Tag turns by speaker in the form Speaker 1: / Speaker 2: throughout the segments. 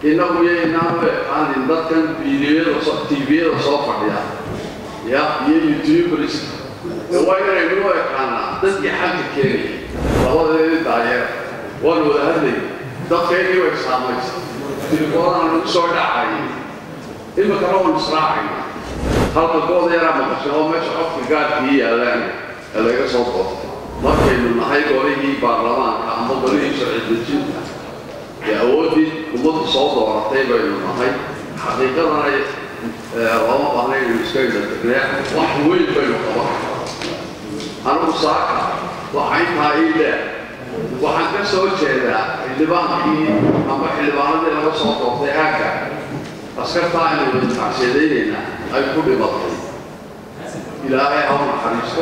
Speaker 1: innagu yaynaan u eqaanin dadkan fiidiyada tviyada soo fadhiya ya iyo youtubers waa inaynu u eqaanaa dadkii xalka keenaya labadeedii daayeer waan wada hadlay dadkaygii way saamaysa tilifoodan nagu soo dhacayay imikana waan israacayna halka gooda yaraa maqashay oo meesha codka gaadkii yaallaan ee laga soo doortay markaynu nahay golihii baarlamaanka ama golihii sharci dejinta ee awooddii ummaddu soo dooratay baynu nahay xaqiiqadana looma baahna inaynu iska indhatirnee wax weyn baynu qaban anigu saaka waxa intaa ii dheer waxaan ka soo jeedaa xildhibaankii ama xildhibaanadii laga soo doortay aagga askartaa aynu tacsiyadaynaynaa ay ku dhimatay ilaahay ha u naxariisto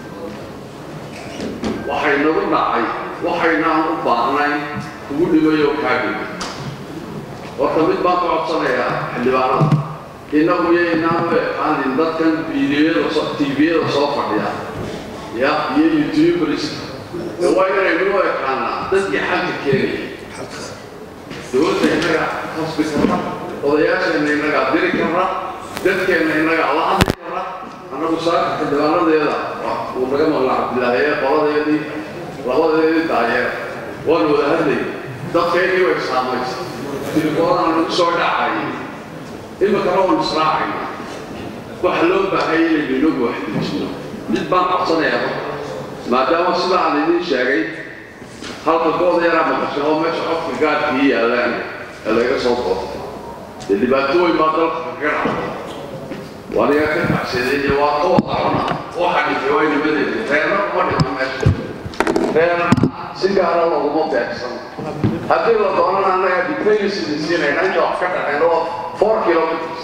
Speaker 1: waxay nagu dhacay waxaynaan u baahnayn kugu dhimayoo kaa dhimay horta mid baan ka codsanayaa xildhibaanada innagu yaynaan u eqaanin dadkan fiidiyada tviyada soo fadhiya ya iyo youtubers waa inaynu u eqaanaa dadkii xalka keenaya dowladda innaga hasbi karra odayaasheenna innagaa diri karra dadkeenna innagaa la hadli karra annagu saaka xildhibaanadeeda uu naga maqla cabdilaahi ee qoladeedii labadeedii daayeer waan wada hadlay dadkaygii way saamaysa tilifoodan nagu soo dhacayay imikana waan israacayna waxa loo baahaya inaynu inagu waxdejino mid baan codsanayaa maadaama sida aan idiin sheegay halka gooda yaraa maqashay oo meesha codka gaadkii yaallaan ee laga soo doortay dee dhibaato weyn baa dalka kaga dhacday waniga ka tacsiyaday waa ka wadacona waxa dhintay waa nimadeeda reerna kuma dhiman meesha reerna si gaara looguma beegsan haddii la doonana annaga details idin siinayna inta wax ka dhaceen oo four kilometers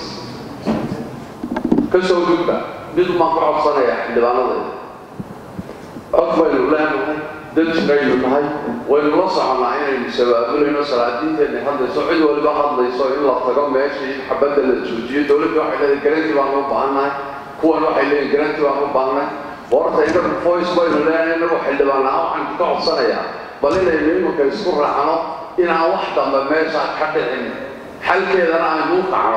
Speaker 1: ka soo gudba mid maan ka codsanayaa xildhibaanadeeda cod baynu leenahay dad jiraynu nahay waynu la soconnaa inaynu sabaabulayno salaadiinteenna hadlayso cid waliba hadlayso in la tago meeshii in xabadda la joojiyo dowladda waxay leedahay garanti baanu u baahannahay kuwan waxay leeyihin garanti baanu u baahannahay horta inagu voice baynu leenahay inagu xildhibaanaa waxaan ka codsanayaa bal inaynu iminka isku raacno inaan wax dambe meesha ka dhicin xalkeedana aynu u kacno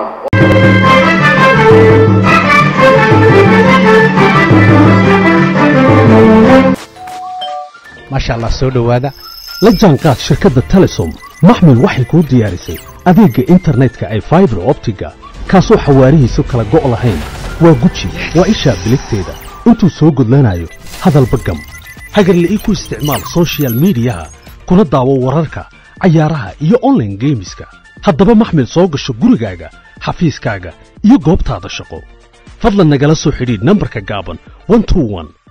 Speaker 2: maasha allah soo dhowaada la jaanqaad shirkadda telesom maxmil waxay kuu diyaarisay adeegga internetka ay faibar optiga kaasoo xawaarihiisu kala go' lahayn waa guji waa ishaa biligteeda intuu soo gudlanayo hadalba gam hagarle ii ku isticmaal soshiyal miidiyaha kuna daawo wararka cayaaraha iyo onlaine geemiska haddaba maxmil soo gasho gurigaaga xafiiskaaga iyo goobtaada shaqo fadlan nagala soo xidhiidh nambarka gaaban